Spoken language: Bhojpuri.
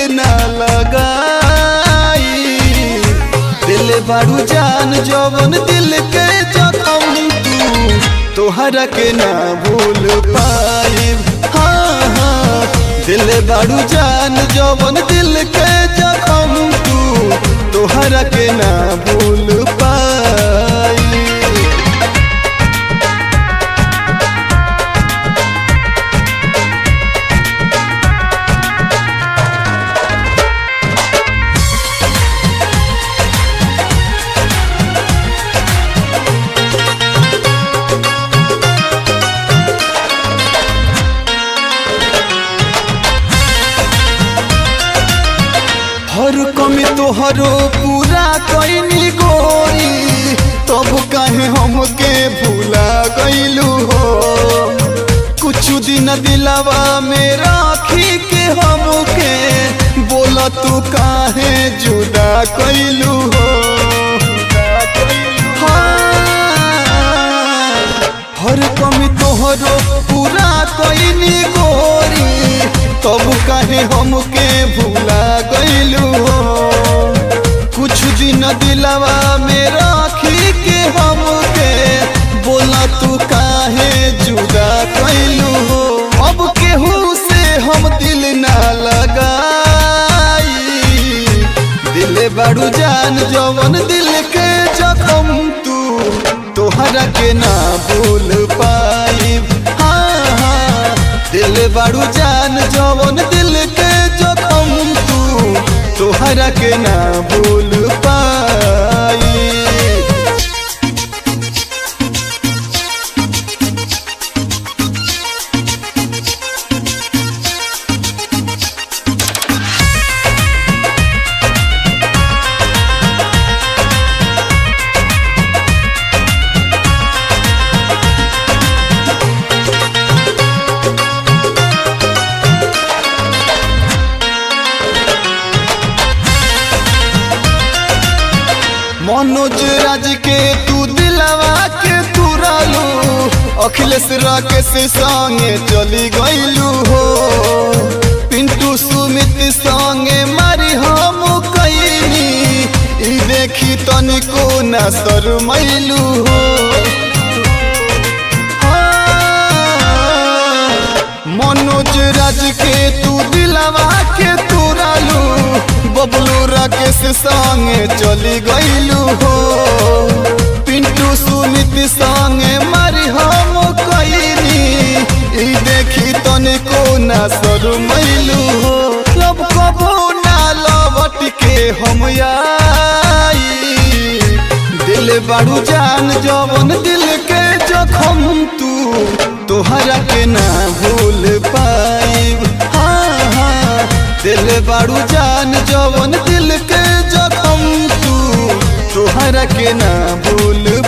ना लगाई दिल बारू जान जवन दिल के जखम तू तोहरा के ना भूल पाई हाँ हाँ दिल बारू जान जवन दिल के जखम तू तोहरा के ना भूल पाई हर कमी तोहरो पूरा कैनी गोरी तब काहे हमके भूला गईलू हो कुछ दिन दिलावा में राखी के हमके बोला तू काहे जुदा कैलू हो हाँ, हर कमी तोहरो पूरा कैनी गोरी तब काहे हमके भूला गईलू हो कुछ दिन दिलवा में राखी के हमके बोला तू काहे जुदा कैलू हो अब केहू से हम दिल ना लगाई दिल बड़ू जान जवन दिल के जखम तू तोहरा के ना भूल पाई हाँ हाँ दिल बड़ू जान जवन दिल के जखम तू तोहरा के ना भूल पाई मनोज राज के तू दिलवा के तुरालू अखिलेश राकेश संगे चली गईलू हो पिंटू सुमित संगे मारी हम कैनी ई देखी तनिको न शरमैलू हो हाँ, मनोज राज के तू दिलवा के तुरालू बबलू राकेश संगे चली गईलू हो पिंटू सुमित संगे मारी हम कैनी ई देखी तनिको ना शरमैलू हो लब कबो ना लौट के हम आई दिल बारू जान जवन दिल के जखम तू तोहरा के ना भूल पाइब हाँ हाँ दिल बारू जान जवन दिल के जखम तू तोहरा के ना भूल